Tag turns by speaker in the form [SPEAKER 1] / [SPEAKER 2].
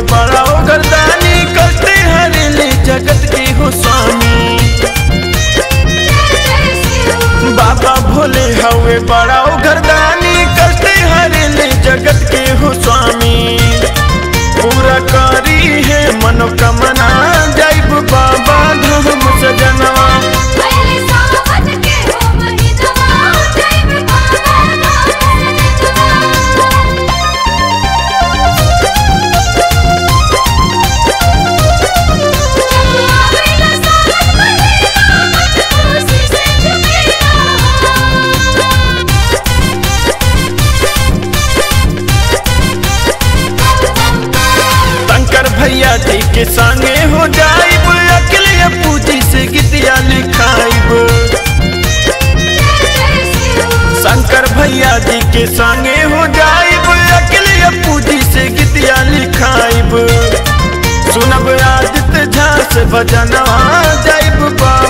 [SPEAKER 1] बड़ा ओ गर्दानी कष्टे हरेले जगत के हो स्वामी बाबा भोले हवे बड़ा ओ गर्दानी कष्टे हरेले जगत के हो स्वामी पूरा करी है मनोकामना जाइब बाबा धाम सजनवा
[SPEAKER 2] पहले सावन के हो महीनवा जय बाबा धाम सजनवा आवेला सावन महीना खुशी से झूमेला
[SPEAKER 1] शंकर भैया जी के संगे हो जाइब अकेले पूजी से गीतिया लिखाइब शंकर भैया जी के संगे हो जाइब अकेले पूजी से गीतिया लिखाइब सुनब आदित्य झा से भजनवा जाइब बा